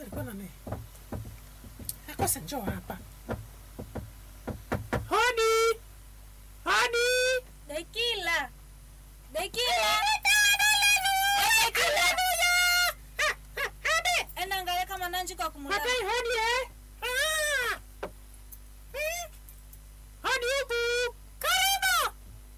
alikuwa na nini? Akosa njoo hapa. Hodi. Hodi. Dekila. Dekila. Enda angalia kama nanji kwa kumulala. Matai hodi eh? Ah. Hmm. Hodi huku. Karibu.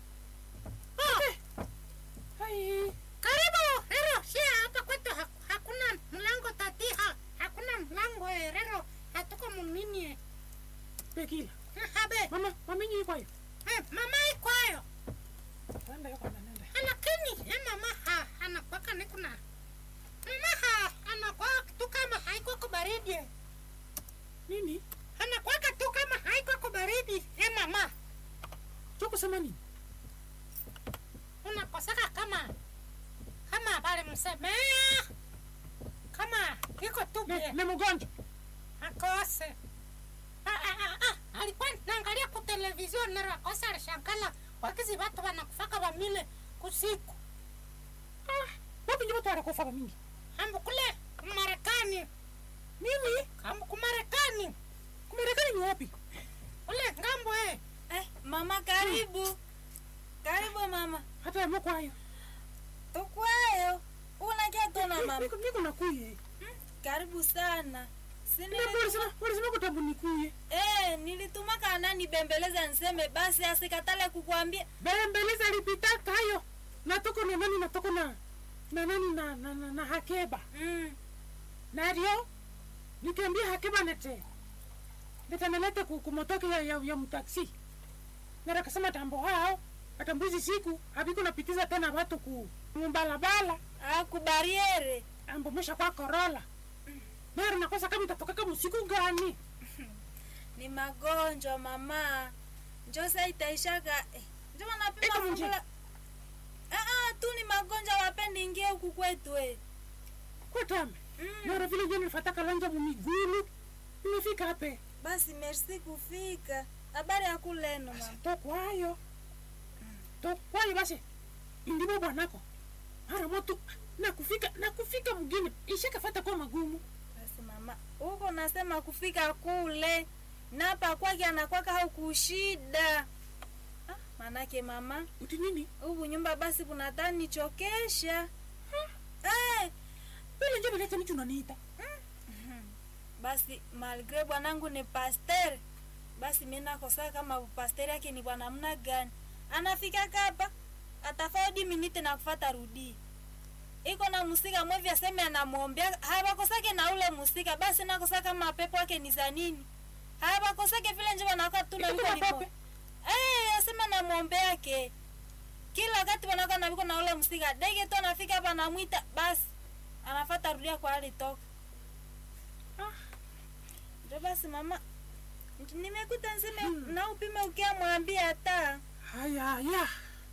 Ah. Hai. Karibu Rero, si hapa kwetu ha- hakuna mlango tatiha, hakuna mlango eh, Rero, hatuko munini eh. Bekila. Eh, Habe, Mama, mama nyinyi kwa hiyo. eh, mama ikwayo, Nenda yuko na nenda. lakini eh, mama ha anakwaka nikuna mama ha anakwa tu kama haiko kwa baridi eh. Nini? anakwaka tu kama haiko kwa baridi eh, mama Cho kusema nini? unakosaka kama kama bali msemea kama iko tu Ni, bie ni mgonjwa. akose Ah, ah, ah, ah, alikuwa naangalia ku television nero akose alishangala wakizi watu wanakufaka wamile kusiku Ah, wapi ndio watu wanakufa mingi? ambu kule kumarekani Mimi ambu kumarekani kumerekani ni wapi? kule ngambo eh Eh, mama karibu. Karibu mama. Hata yamo kwa hiyo. Tukwayo. Unakia tona mama. Niko niko nakuye. Karibu sana. Sini Ndio ulisema ulisema kutabu nikuye. Eh, nilituma kana nibembeleza niseme basi asikatale kukuambia. Bembeleza lipitaka hayo. Natoko na nani natoko na na nani na na, na, na Hakeba. Mm. Nario nikiambia Hakeba nete. Nitanelete ku kumotoke ya, ya, ya mtaksi. Nara kasema tambo hao atambuzi siku abiko napitiza tena watu ku mbalabala Ah, kubariere. ambomesha kwa korola. Nara nakosa kama itatoka kama usiku gani? Ni magonjwa mama. Njo sasa itaishaka. Eh, njo wanapima Iko mjini. fungula. Ah ah, tu ni magonjwa wapendi ingie huku kwetu eh. Kwa tame. Mm. Nara vile jeni nifataka lanja mumigulu. Nimefika hapa. Basi merci kufika. Habari ya kuleno mama. tokwayo tokwayo basi ndimo bwanako mara moto nakufika nakufika mgini ishakafata kwa magumu Basi mama, huko nasema kufika kule napa kwake anakwaka au kushida. Ah, manake mama, uti nini huku nyumba basi kunataka nichokesha. Eh, vile nje beleta nicho unaniita basi malgre bwanangu ni pasteur, basi mimi nakosa kama pasteur yake ni bwana mna gani? Anafika kapa atafadi minite na kufata rudi iko na musika mwevi aseme anamwombea habakosake na ule musika basi nakosa kama pepo yake ni za nini habakosake vile nje wanaka tuna Iko viko na limo pepe? eh asema namwombea yake kila wakati wanaka na viko na ule musika dege tu anafika hapa namwita basi anafata rudia kwa alitoka Ah. ndio basi mama nimekuta nseme na upime ukia mwambia hata haya haya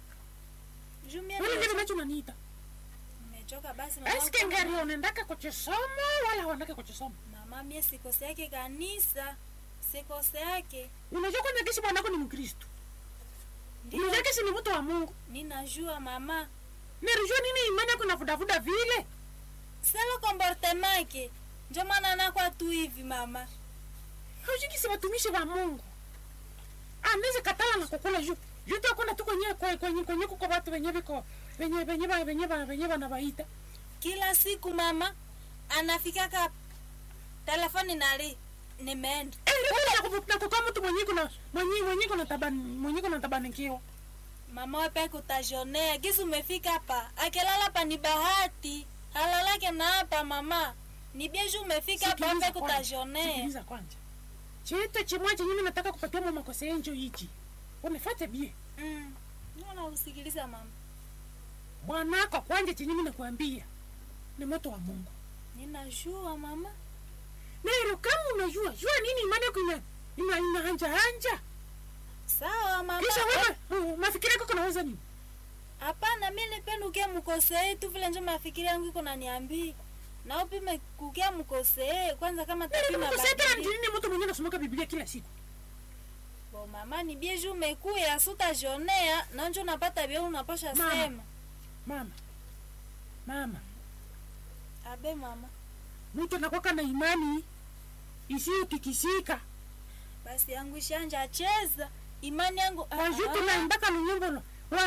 jumia vile nje nacho unaniita nimechoka basi mama eske ngari unaendaka kuchisoma wala wanake kuchisoma mama mie sikose yake kanisa sikose yake unajua kwanza kisi bwanako ni mkristo ndio unajua kisi ni mtu wa mungu ninajua mama nirijua nini imani yako navudavuda vile selo comportement ke njo maana nakwa tu hivi mama haujui kisi watumishi wa mungu anaweza katala na kukula juu juu takona tu kwenye kwenye kwenye kwenye kuko watu wenye viko wenye wenye ba- wenye ba- wenye wanawaita kila siku mama anafikaka telefoni nali nimeenda nakukaa mtu mwenye kuna mwenye mwenye kuna tabani mwenye kuna tabanikiwa mama wepe kutajonea gisi umefika hapa akilala hapa ni bahati halalake na hapa mama ni bieju umefika hapa Sikiliza wepe kwanza, kutajonea sikiliza kwanza chete chimwa chenye mimi nataka kupatia mama makosa yenjo hichi unifate bie mm. Nona usikiliza mama bwanako kwanje chenye mimi nakwambia ni moto wa Mungu ninajua mama nero kama unajua jua nini imani yako ina ina ina hanja hanja sawa mama kisha wewe uh, mafikiri yako kunaweza nini hapana mi nipenda ukia mkosee tu vile njo mafikiri yangu iko naniambii na upime kukia mkosee kwanza kama tapima Sasa badili nini mtu mwenye anasomaka Biblia kila siku bo mama ni bieju umekuya sutajonea nanjo napata bia unapasha Mama. sema mama mama abe mama mtu anakwaka na imani isiyotikisika basi yangu ishanja cheza imani yangu ah, waju ah. tunaimbaka lunyimbo lo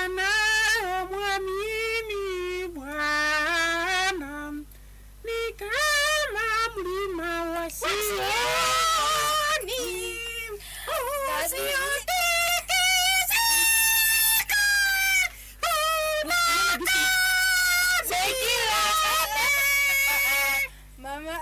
wanaomwamini bwana ni kama mlima wa Sioni mama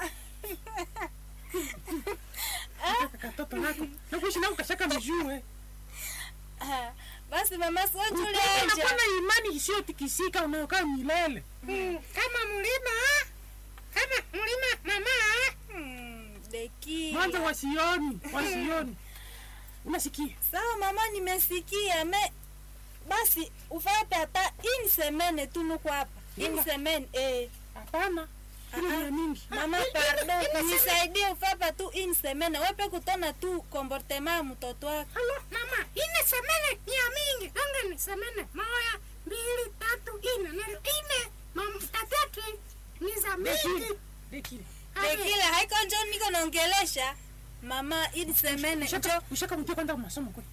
katoto nako nakuishi nako kashaka mijue Ah, basi mama unakuwa sojulenja na imani isiyotikisika unayokaa milele kama mlima kama mlima mama deki mwanzo wa Sioni wa Sioni unasikia sawa mama nimesikia me basi ufape hata in semene tunuku hapa in Inga. semene eh. hapana ile Ah, ni ya mingi mama pardon nisaidie ufapa tu in semene wepe kutona tu komportema ya mtoto wako Halo, mama, ine semene ni ya mingi. Anga ni semene moja, mbili, tatu, ine. Nero ine, mam, tatatu ni za mingi. dekile dekile Ave, dekile haiko njo niko naongelesha mama in semene njo ushaka ushaka mtia kwenda kwa masomo kweli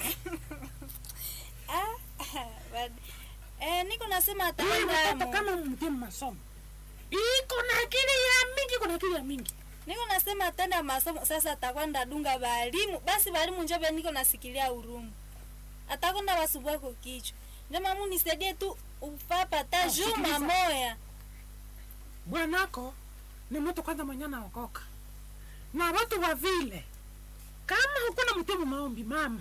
ah, bad- eh, niko nasema Huyu ataenda mtoto mo. kama mtie masomo iko na akili ya mingi iko na akili ya mingi niko nasema atenda masomo sasa atakwenda dunga balimu basi balimu njobe niko nasikilia urumu atakwenda basubwako kichwa njo mamu nisaidie tu ufapa ta Ah, juma sikiliza. moya bwanako ni mtu kwanza mwenye anaokoka na watu wa vile kama hukuna mtemu maombi mama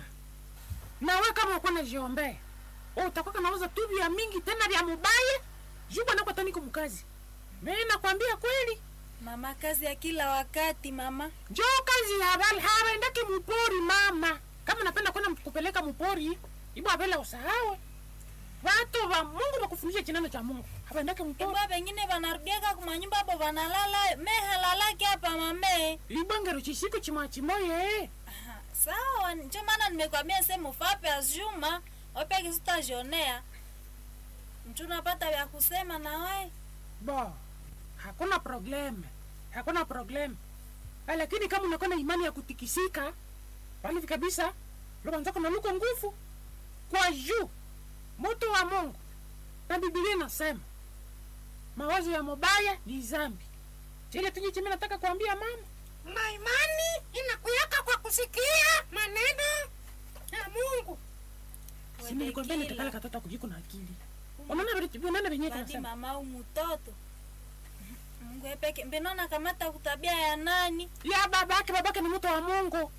na we kama hukuna jiombea utakwaka nauza tu vya mingi tena vya mubaya juu bwanako ataniko mkazi mimi nakwambia kweli mama kazi ya kila wakati mama njo kazi ya bali hawaendake mupori mama kama napenda kwenda kupeleka mupori ibo abele usahawe watu wa mungu wakufundisha chinano cha mungu hawaendake mupori ibwa bengine banarudiaka kumanyumba abo banalala mehalalake hapa mame ibongero chisiku chimwachimoye Aha, sawa njo maana nimekwambia sehemu fape azjuma opeke sutajionea mtu napata vya kusema na we bo hakuna problem hakuna problem Ah, lakini kama unakuwa na imani ya kutikisika pale kabisa lobanzako na luko nguvu kwa juu moto wa mungu na bibilia inasema mawazo ya mabaya ni zambi chile tunye chimi nataka kuambia mama na imani inakuyaka kwa kusikia maneno ya Mungu. sinilikwambia nitakala katoto kujiko na akili unaona vile- unaona venyewe badi tunasema mama au mtoto mungu epeke mbenona kamata kutabia ya nani ya babake babake ni mtu wa mungu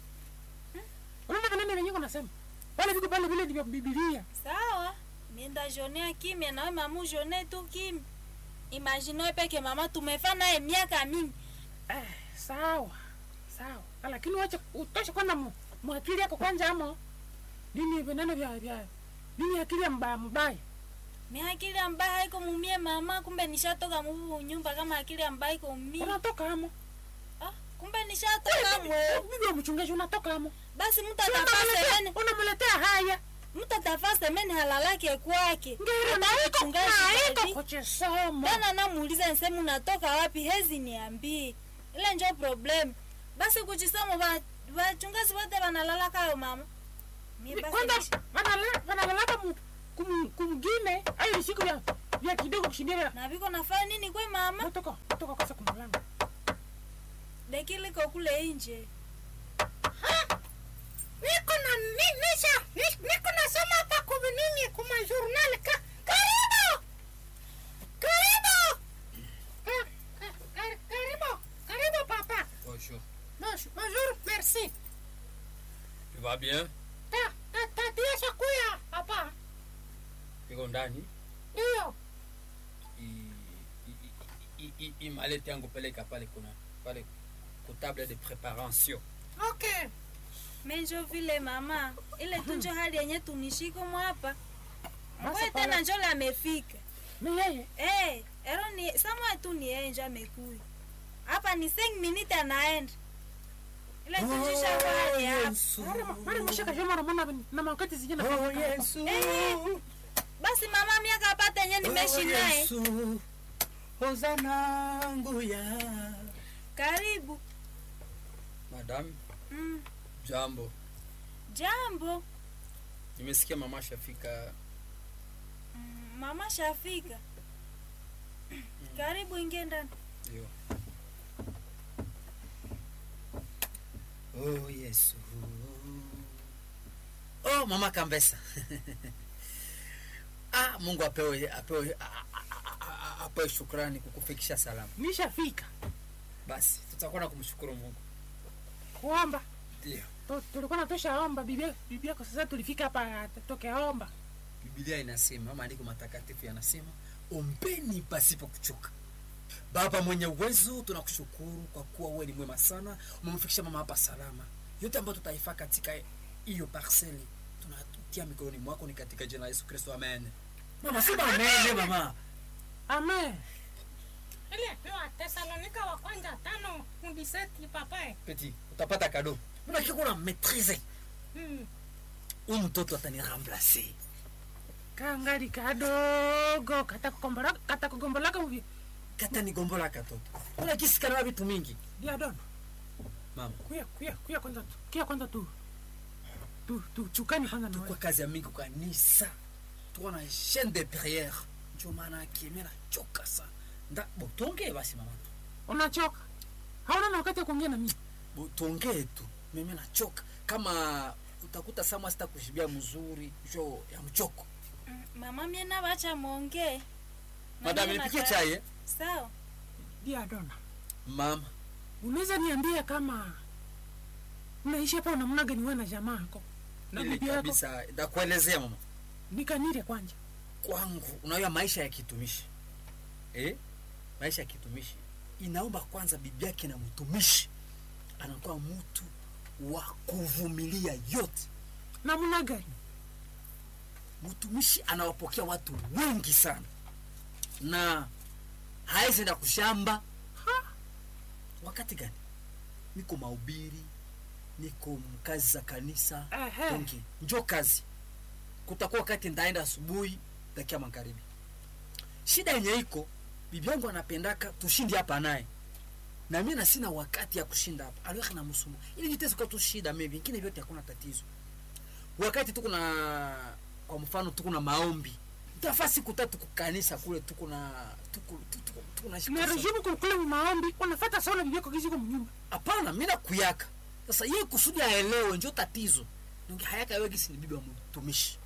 unaona kanene venyewe kunasema wale viko pale vile vya bibilia sawa mienda jonea kimya nawe mamu jone tu kimya imagine peke mama tumefa naye miaka mingi eh, sawa sawa lakini wacha utoshe kwanza mu- mwakili yako kwanza amo nini venene vya vya nini akili ya mbaya mbaya miakili ambaye haiko mumie mama kumbe nishatoka muvu nyumba kama akili ambaye iko mumie unatoka amo ah, kumbe nishatoka mwe bibi wa mchungaji unatoka amo basi mtu Si atafaa unamletea- semeni unamletea haya mtu atafaa semeni halalake kwake ngero Hata naiko mchungaji naiko badi. kuchisoma tena namuuliza nsemu natoka wapi hezi niambie ile njo problem basi kuchisoma ba- bachungazi wote banalala kayo mama Mi basi kwanza nishi- wanala- wanalalaka mu- kum- kumgine ayo ni siku vya vya kidogo kushindia na viko nafanya nini kwe mama natoka natoka kwanza kumlango dekiliko kule inje Niko na ni, nisha ni- niko nasoma hapa kubi nini kuma journal ka karibu karibu Ah, ka- ka- karibu karibu papa Bonjour. Bonjour, bonjour merci Tu vas bien? ta ta tatia kuya hapa Iko ndani? ndio I- i- i- i- i- i- maleti yangu peleka pale kuna pale ku table de préparation. okay menjo vile mama ile tunjo hali yenye tunishiko mwapa Basi mwe pala. tena njole amefika ni yeye hey, ero ni samwa tu ni yeye njo amekuya hapa ni 5 minute anaenda ile tunjisha hali hapa mara mara mshaka joma ramona na makati zijana Oh Yesu. Eh, basi mama miaka apata yenye nimeshi naye Hosana nguya. karibu Madam, mm. jambo. jambo Nimesikia mama shafika. mm. mama shafika karibu ingie ndani Ndio. Oh, Yesu. Oh, mama Kambesa. ah, Mungu apewe apewe a- a- a- a- apewe shukrani kukufikisha salama. nishafika Basi tutakuwa na kumshukuru Mungu. kuomba Ndio. Tu- tulikuwa natosha omba bibi bibi yako sasa tulifika hapa toke omba Biblia inasema, maandiko matakatifu yanasema, ombeni pasipo kuchoka. Baba mwenye uwezo, tunakushukuru kwa kuwa wewe ni mwema sana, umemfikisha mama hapa salama. Yote ambayo tutaifaa katika hiyo parceli tunatutia mikononi mwako, ni katika jina la Yesu Kristo, amen. Mama, sema amen, mama. amen ile pewa tesalonika wa kwanza tano kundiseti papae Peti, utapata kado. Mbona kiko na maîtrise? mm. Huyu mtoto ataniramplacer. kangali kadogo katakukombola katakugombolaka uvi Kata nigombola katoto. Mbona kisikana na vitu mingi? diadon Mama, kuya kuya kuya kwanza tu kuya kwanza tu tu tu chukani kwanza na kwa wewe kazi ya mingi kwa kanisa tuko na chaîne de prière ndio maana yake mimi nachoka sana nda bo tuongee basi mama unachoka hauna na wakati ya kuongea na mimi bo tuongee tu mimi nachoka kama utakuta sama sita kushibia mzuri jo ya mchoko mm. mama mie navacha mwongee Na madam mie nipikie nata- chai eh? sawa diadona mama unaweza niambia kama unaishi hapa namna gani wewe na jamaa yako na ili bibi yako kabisa ndakuelezea mama nikanire kwanja kwangu unajua maisha ya kitumishi eh? maisha ya kitumishi inaomba kwanza bibi yake na mtumishi anakuwa mtu wa kuvumilia yote namna gani mtumishi anawapokea watu wengi sana na hawezi enda kushamba Ha? wakati gani niko mahubiri niko mkazi za kanisa Ehe. donki njo kazi kutakuwa wakati ndaenda asubuhi dakia magharibi shida yenye iko bibi yangu anapendaka tushindi hapa naye na mimi na sina wakati ya kushinda hapa aliweka na msumo ili vitezi kwa tu shida maybe vingine vyote hakuna tatizo wakati tuko na kwa mfano tuko na maombi tafaa siku tatu kukanisa kule tuko na tuko tuko tuko na na rejimu kukule maombi unafata saula bibi yako kiziko mnyumba hapana mimi nakuyaka sasa yeye kusudi aelewe njo tatizo ndio hayaka wewe gisi ni bibi wa mtumishi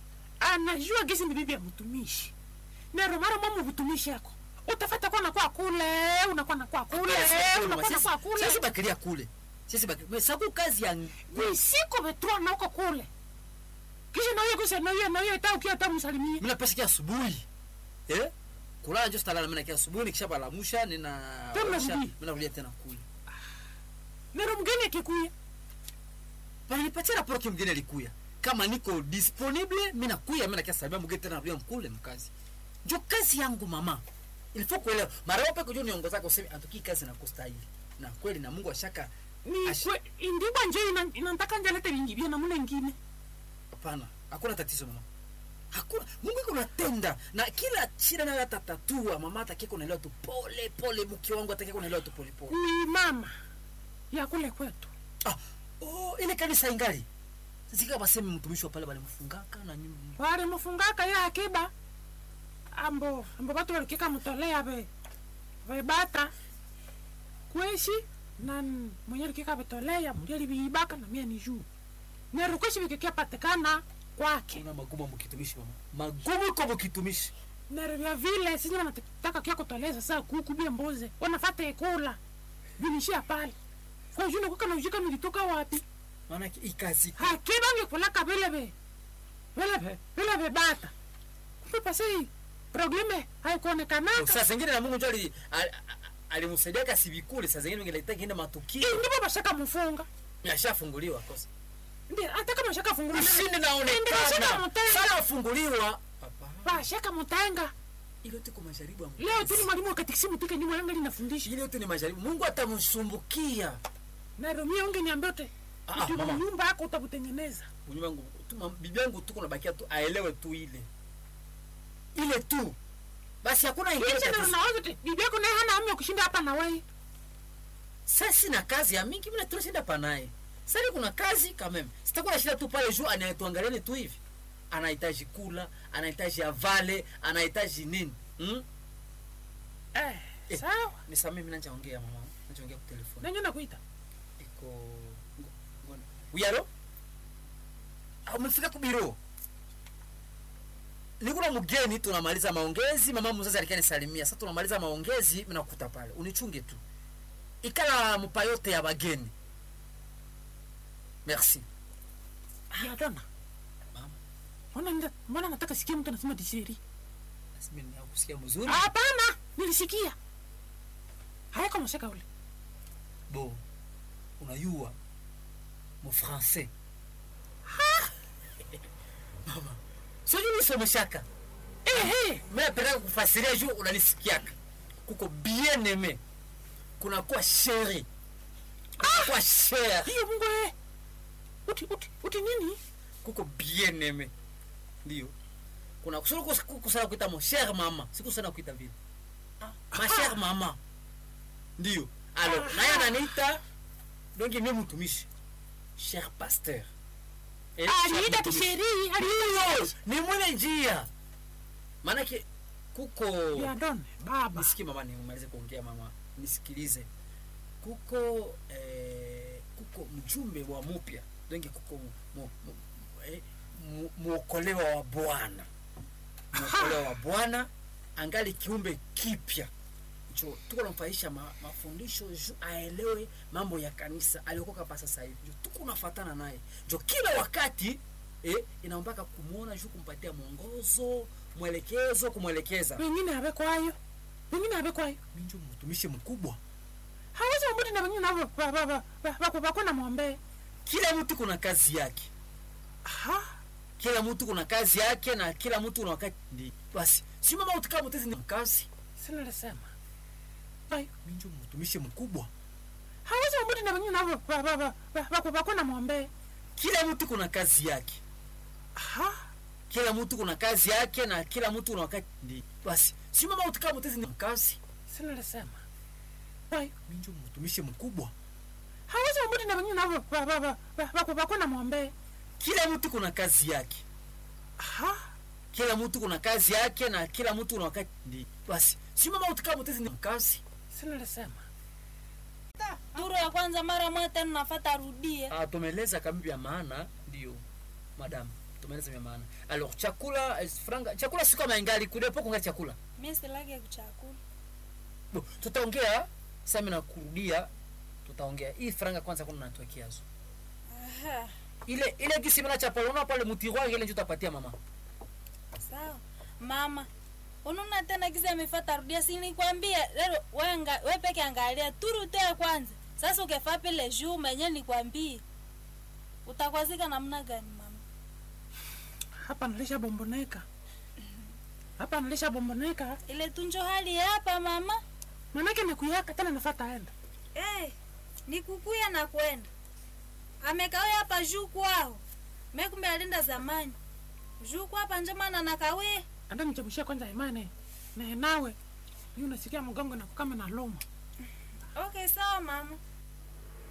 anajua gisi ni bibi ya mtumishi na romaro mama mtumishi yako utafata kwa nakuwa kule unakuwa nakuwa kule unakuwa nakuwa kule sisi bakilia kule sisi bakilia sababu kazi ya visiko vetua na uko kule kisha nawe kusa nawe nawe ta ukia ta msalimie mimi napesa kia asubuhi eh kulala njo sitalala mimi nakia asubuhi nikisha balamusha nina Tena osha, rudi. mimi narudia tena kule nero mgeni akikuya Wananipatia raporo mgeni alikuya. Kama niko disponible, mimi nakuya, mimi nakia sababu mgeni tena narudia mkule mkazi. Njo kazi yangu mama. Ilifo kuelewa. Mara wapi kujua niongoza kwa usemi atoki kazi na kustahili. Na kweli na Mungu ashaka ni Ash- kwe indibwa nje ina- inantaka njalete vingi vya namuna ingine hapana. Hakuna tatizo mama. Hakuna Mungu iko natenda na kila shida nayo atatatua. Mama atakie kunaelewa tu pole pole, mke wangu atakie kunaelewa tu pole pole. ni mama ya kule kwetu Ah, oh, ile kanisa ingali. Sisi kama basemi mtumishi wa pale bali mfungaka na nyumba. wali mufungaka ya akiba ambo ambo batu walikika mutolea be vebata kweshi na n- mwenye likika betolea muli aliviibaka na mia ni juu nero kweshi vikikia patikana kwake Kuna magumu mkitumishi mama. Magumu kwa mkitumishi. nero vya vile sinye wanataka kia kutolea sasa kuku bia mbuze wanafata ikula vilishia pale kwa juna kuka na ujika nilitoka wapi Maana hii kazi hakiba ngikulaka vile ve vile ve vile ve bata kumbe pasi probleme haikuonekanaka saa zingine na Mungu ndio ali- ali- alimsaidia kasivikule, saa zingine ingeleta kiende matukio ndipo bashaka mufunga yashafunguliwa kosa ndi hata kama shaka fungula ushindi Ndio bashaka naonekana mutenga sana afunguliwa. Hapana, bashaka mutenga ile yote kwa majaribu ya Mungu. leo tu ni mwalimu wa katekisimu tika nyuma yangu linafundisha ile yote ni majaribu. Mungu atamsumbukia. na romia unge niambia te Ah, ah, utu mama. nyumba yako utabutengeneza Unyuma wangu tu mam- bibi yangu tu kuna bakia tu aelewe tu ile ile tu basi, hakuna ingine kisha na tatizo. unawaza te bibi yako naye hana hamu ya kushinda hapa na wewe sa sina kazi ya mingi mina tunashinda panaye sasa kuna kazi kameme sitakuwa nashinda tu pale juu anayetuangaliane tu hivi anahitaji kula anahitaji avale anahitaji nini hmm? eh, Eh. sawa nisamee mi nachaongea mama nachaongea kwa telefoni nanyo nakuita iko ngo- ngo- uyalo Ah, umefika kubiro nikuna mgeni tunamaliza maongezi mama mzazi alikuwa nisalimia sasa tunamaliza maongezi minakuta pale unichunge tu ikala mpa yote ya bageni merci yadona Mama. mbona nda- mbona nataka sikia mtu anasema tisheri Basi mimi nakusikia mzuri hapana nilisikia hayako mashaka ule bo unayua mufrancais mama sijui nisomeshaka ehe minapendaka kufasiria juu unanisikiaka kuko bien aime kunakuwa sheri kunakuwa sher hiyo mungu eh. uti uti uti nini kuko bien aime ndio kuna kusuru kusana kuita mo cher mama sikusana kuita vile ma cher mama ndio alo naye ananiita donge mie mtumishi cher pasteur Eh, cher aliita mtumishi. tisheri Ndio, aliita ni mwile njia maanake kuko yadone baba nisikie mama nimalize kuongea mama nisikilize kuko eh, kuko mjumbe wa mupya donge kuko mu- mu- mu- eh, mu- mwokolewa wa bwana mwokolewa wa bwana angali kiumbe kipya jo tuko namfaisha ma, mafundisho ju aelewe mambo ya kanisa aliokoka pa sasa hivi jo tuko nafatana naye jo kila wakati eh, inaombaka kumwona juu kumpatia mwongozo mwelekezo kumwelekeza wengine abekwayo wengine abekwayo minjo mtumishi mkubwa hawezi wamuti na wengine navo ba- ba- ba- ba- bako bako na mwombe kila mtu kuna kazi yake aha kila mtu kuna kazi yake na kila mtu kuna wakati ndi basi si mama utika mutezi ni kazi sinalisema ayo minjo mtumishi mkubwa hawezi wamuti na wengine navo ba- ba- ba- ba- bako bako na mwombe kila mtu kuna kazi yake aha kila mtu kuna kazi yake na kila mtu kuna wakati ndi basi si mama utika mutezi ni kazi sinalisema ayo minjo mtumishi mkubwa hawezi wamuti na wengine navo ba- ba- ba- ba- bako bako na mwombe kila mtu kuna kazi yake aha kila mtu kuna kazi yake na kila mtu kuna wakati ndi basi si mama utika mutezi ni kazi sinalisema duru ya kwanza mara moja tena nafata rudie Ah, tumeeleza kama vya maana ndio madam tumeeleza vya maana alors chakula eh, franga chakula si kama ingali kudepo kunga chakula mi silage kuchakula Bo, tutaongea sasa mimi nakurudia tutaongea hii franga kwanza kuna natuwekeazo Aha, ile ile gisi mna cha palona pale mutiroir ile ndio utapatia mama sawa mama ununa tena kisa amefata rudia sinikwambia lero wenga we peke angalia turu tu ya kwanza sasa ukefa pile juu menye nikwambie utakwazika namna gani mama hapa nalisha bomboneka hapa nalisha bomboneka ile tunjo hali ya hapa mama manake nakuyaka tena nafata enda hey, nikukuya na kwenda amekawia hapa juu kwao mekumbe alinda zamani juu kwa hapa njomana nakawia anda nichemushia kwanza imane na nawe yu nasikia mgongo na kukama na loma okay sawa mama